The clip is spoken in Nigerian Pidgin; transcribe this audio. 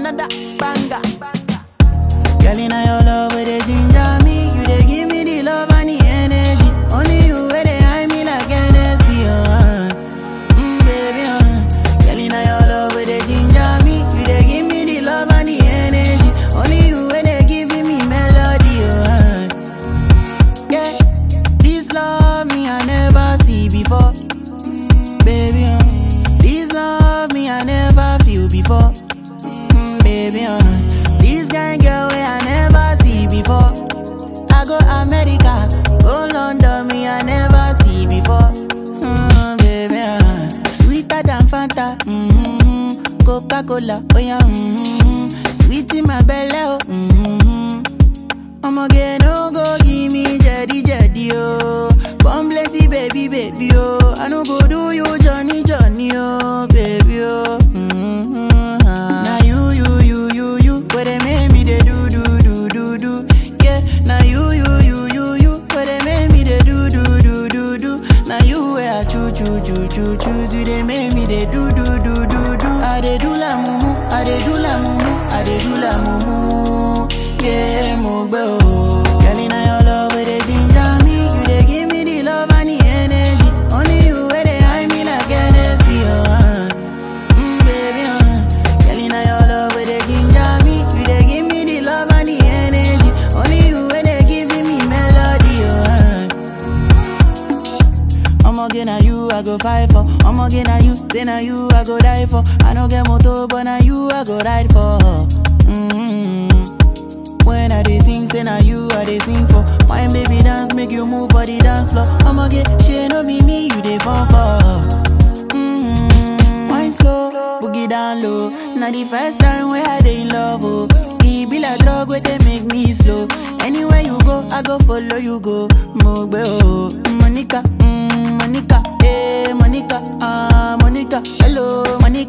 another banger. Girl, in your love, where they ginger me. You they give me the love and the energy. Only you where they hide me like Hennessy, uh. Mm, baby, uh. Girl, in your love, where they ginger me. You they give me the love and the energy. Only you where they giving me melody, uh. Yeah, this love me I never see before. Mm, baby, uh. This love me I never feel before. Mm, baby, uh. This kind girl way I never see before. I go America, go London, me I never see before. Mm, baby, uh. sweeter than Fanta, mm-hmm. Coca Cola, oh yeah, mm-hmm. sweet in my belly, oh. Mm-hmm. I'ma get no go give me jetty jetty oh. Come blessy baby baby oh. I no go do you Johnny Johnny oh baby oh. Mm-hmm. Now you you you you you where they make me they do do do do do yeah. Now you you you you you where they make me they do do do do do. Now you where I choo choo choo choo choose you they make me they do do do do do. I they do la mumu, I they do la mumu, I they do la mumu. Yeah, mo gbe o. Girl, inna your love where they ginger me, you they give me the love and the energy. Only you where they hide me like Hennessy, oh. Uh. Mm, baby, uh. Girl, inna your love where they ginger me, you they give me the love and the energy. Only you where they giving me melody, oh. Uh. I'ma get na you I go fight for. I'ma get na you, say na you I go die for. I no get motor, but na you I go ride for. Mm-hmm. When I dey sing, say na you I dey sing for. My baby dance, make you move for the dance floor. I'ma get she no be me, you dey fall for. Mm-hmm. Wine slow, boogie down low. Now the first time where I dey in love, oh. E be like drug where they make me slow. Anywhere you go, I go follow you go. Mogbe oh, Monica, mm, Monica, hey Monica, ah Monica, hello Monica.